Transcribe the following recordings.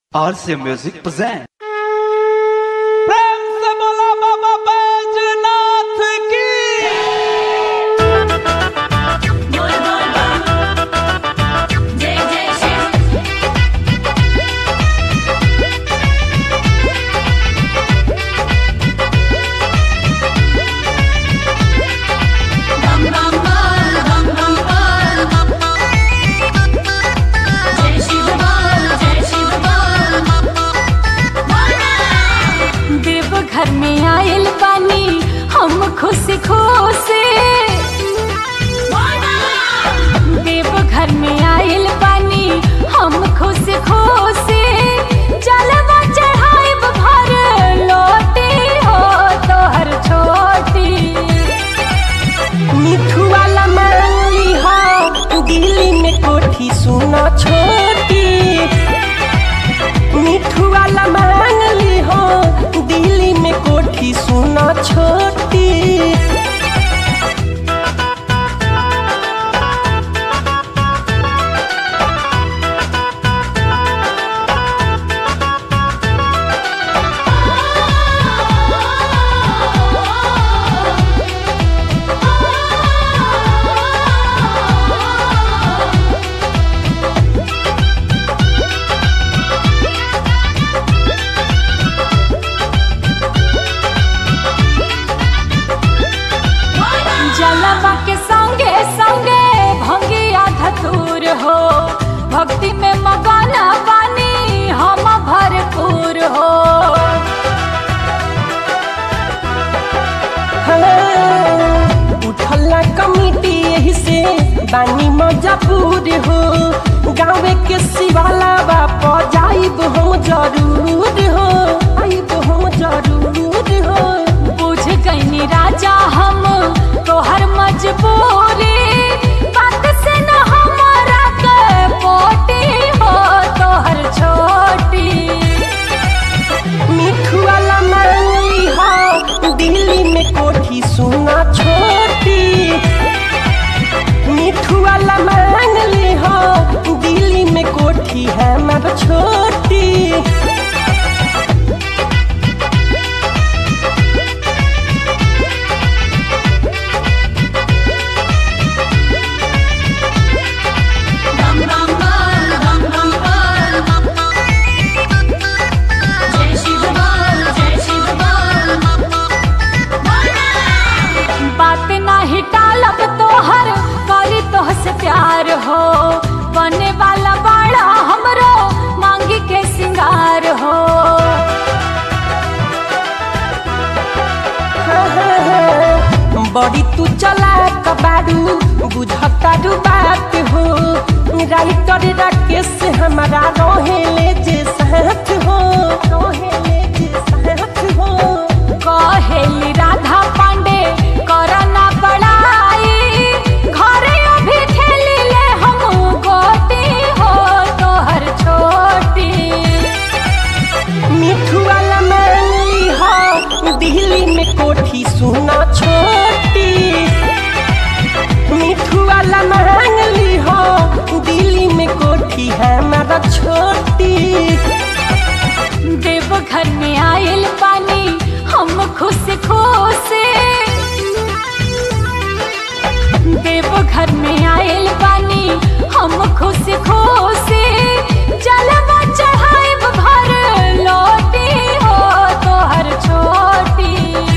RC Music present. प्रेम से बोला बाबा बैजनाथ की बोल बोल बोल जय जय शिव बम बम बोल बम बम बोल जय शिव बोल जय शिव बोल देव घर में आयल बानी हम खुशी खुशी देव घर में आयल बानी हम खुशी खुशी जलवा चढ़ाइब भर लोटी हो तोहर छोटी मिठू वाला मांगली हो दिल्ली में कोठी सुना छोटी मिठू वाला मांगली हो दिल्ली में कोठी सुना छोटी जलवा के संगे संगे भंगिया धतूर हो भक्ति में मगना पानी हम भरपूर हो हाँ, उठला कमिटी यही से बानी मजबूर हो गाँव के शिवाला बाप जाइब हम जरूर हो आइब हम जरूर हो बुझ गईनी राजा हम तोहर मजबूरी बात से न हमारा के पोटी हो तोहर छोटी मिठू वाला मांगली हो दिल्ली में कोठी सुना छोटी मिठू वाला मांगली हो दिल्ली में कोठी है मर छोटी बम बम बोल बम बम बोल जय शिव बोल जय शिव बोल बात नाही टालब तोहर करी तोह से प्यार हो बने वाला बाड़ा हमरो मांगी के सिंगार हो बड़ी तू चला कबाड़ू बुझता रू बात हो राइटर राकेश हमारा रोहेले जे साथ हो रोहेले जे साथ हो कहेली राधा पांडे करना बड़ाई घरे अभी खेली ले हम गोटी हो तोहर छोटी मिठू वाला मांगली हो दिल्ली में कोठी सुना छोटी मिठू वाला मांगली हो दिल्ली में कोठी है हमारा छोटी देव घर में आयल पानी हम खुश खुश देव घर में आयल पानी हम खुश खुश जलवा चढ़ाइब भर लोटी हो तोहर छोटी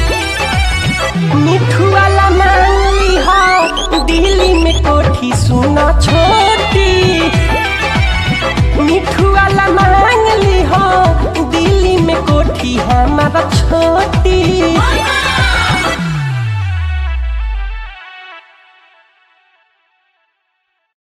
मिठू वाला मांगली हो दिल्ली में कोठी सुना छोटी मिठू वाला मांगली हो दिल्ली में कोठी है हमारा छोटी